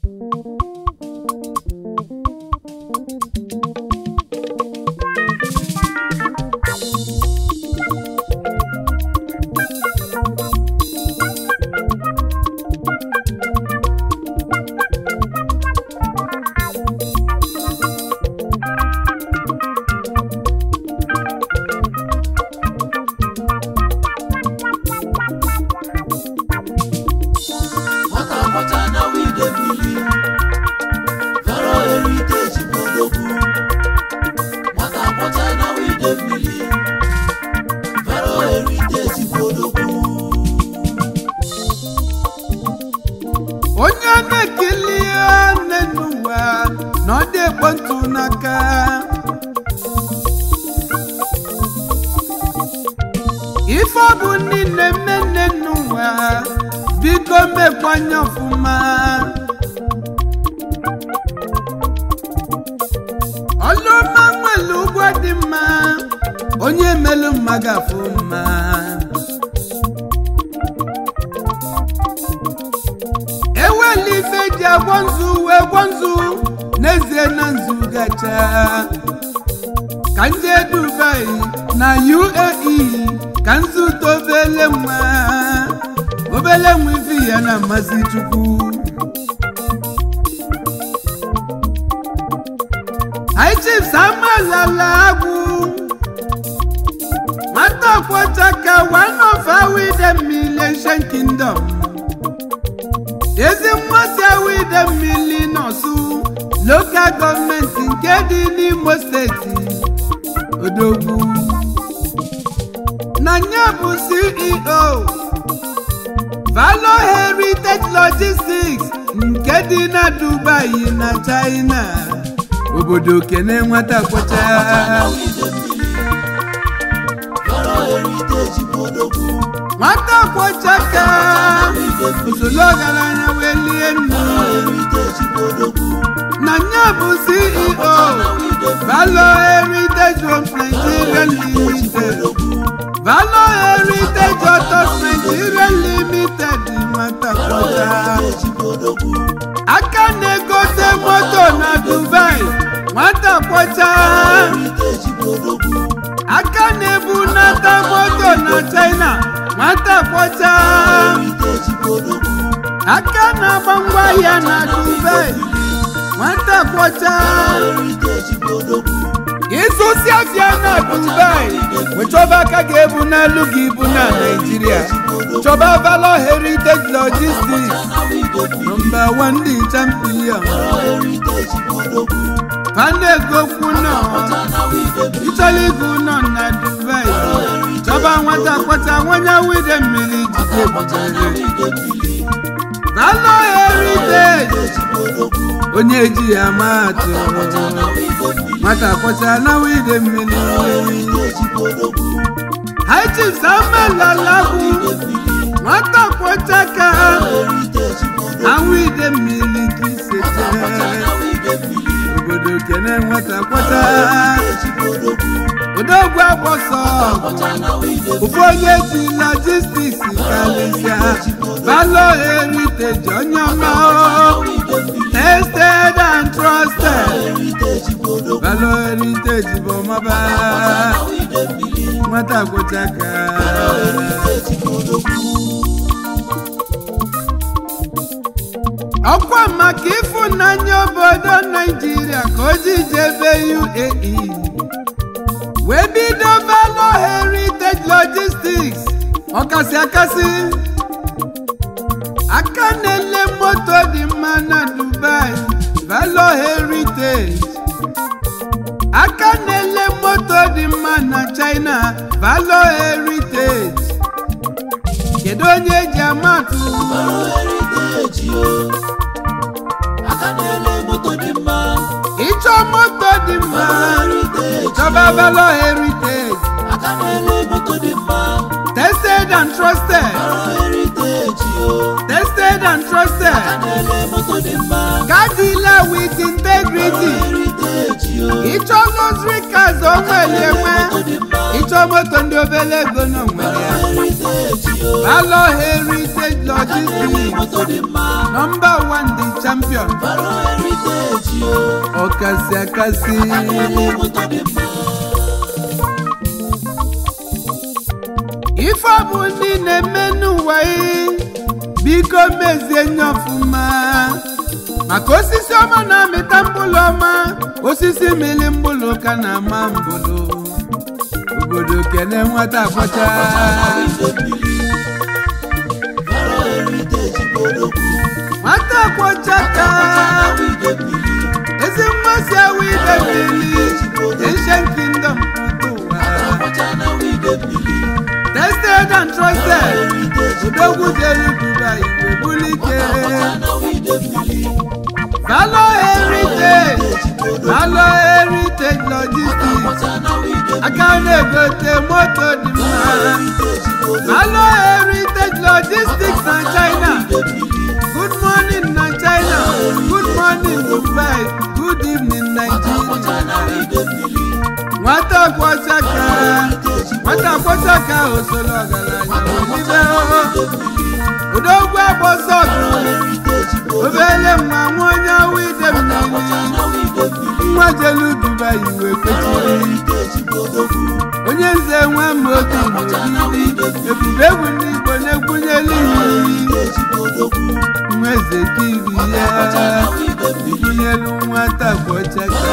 nwata agbata na wide mmiri fero heriteji bodogwu nwata agbata na wide mmiri fero heriteji bodogwu onye na-ekili nne n'ụwa na ọ dị ekpentụ n'aka ife ọ bụ niile mme nne n'ụwa biko mekwanye ọfụma ọlụma nwere ụgwọ dị mma onye melu mma ga-afụ mma ewela ife ji agwọ nzu wee gwọ nzu n'ezie na nzu gacha ka ndị dubai na uae ka nzu tobele nwa obele nwa ife ya na mmasị chukwu high chiefs amalala agwụ nwata kwọchaka one of our million kingdom ezi mmasị awide mmiri nọsụ lokal gọọmenti nke dị n'imo steeti odogwu na ya bụ ceo valo heritage logistics nke dị na dubai na china obodo kene nwata kwọcha na wide mmiri fero heriteji bodogwu nwata kwọchaka usoro ọgaranya wee lie nnu fero heriteji bodogwu na ya bụ ceo valo heritage homes nigeria limited valo heritage autos nigeria limited nwata kwọcha heriteji bodogwu aka na-egote moto na dubai nwata kwọcha heriteji bodogwu aka na-ebunata moto na china nwata kwọcha heriteji bodogwu aka na-agba ngwaahịa na dubai nwata kwọcha heriteji bodogwu ịzụsi afịa na dubai wechọba aka ga-ebu n'elu gị ibu na naijiria chọba valo heritage logistics na wide mmiri nọmba 1 dị champion fero heriteji bodogwu panegokwu nọ na wide mmiri ịchọrọ ịgụ nọ na dubai chọba nwata kwọcha nwanya wide mmiri jide butere wide mmiri valo heritage heriteji bodogwu onye ji ya maa atụ na wide mmiri nwata kwọcha na wide mmiri heriteji bodogwu high chiefs amelalagwu nwata kwọcha ka heriteji bodogwu anwụ ide mmiri ka isete na wide mmiri obodo kene nwata kwọcha heriteji bodogwu odogwu agbọsọ na wide ofu onye ji logistics kalịsịa valo heritage onye ọma o. tested and trusted heriteji bodogwu valo heritage bụ ọmaba na wide mmiri nwata kwọcha ka heriteji bodogwu ọkwa maka ịfụnanya obodo naijiria ka o ji jebe uae wee bido valo heritage logistics ọkasị akasị aka na-ele moto dị mma na dubai valo heritage aka na-ele moto dị mma na china valo heritage kedu onye eji amatụ fero heriteji o aka na-ele moto dị mma ịchọ moto dị mma heriteji chọba valo heritage aka na-ele moto dị mma tested and trusted fero heriteji o tested and trusted aka na-ele moto dị mma car dealer with integrity heriteji o ịchọ luxury cars o nwere enwe ịchọ moto ndị obere ego na onwere ya heriteji o valo heritage logistics moto dị mma nọmba 1 the champion Faro heritage yo ọkasị akasị Akademi moto dị mma ife ọ bụ ndị na-eme n'ụwa yi biko mezie nye ọfụma maka osisi ọma na-amịta mkpụrụ ọma osisi mili mkpụrụ ka na-ama mbụlụ obodo kene nwata afọcha Faro heritage bụ odogwu nwata akwọcha ka ezi mmasị awụ ide mmiri ancient kingdom pụta ụwa tested and trusted odogwu jere dubai wee bulike Valo heritage Valo heritage logistics aka na-egote moto dị mma Valo heritage logistics na China good morning na China good morning Dubai good evening Nigeria nwata kwọchaka nwata kwọchaka osoro ọgaranya welibe odogwu agbọsọ ọgụ obele nwa nwa onye awụ ide mmiri nwa jelu dubai wee kwechiri onye nze nwe moto n'obibi ebube egwu n'igbo na-egwunyelu iyi nwa eze kiri ya gụnyelu nwata kwọchaka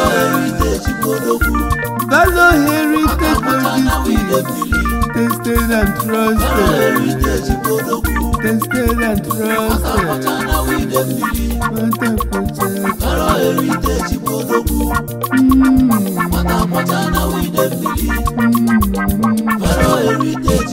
Valo heritage logistics tested and trusted tested and trusted nwata kwọchaka Mm. Mm.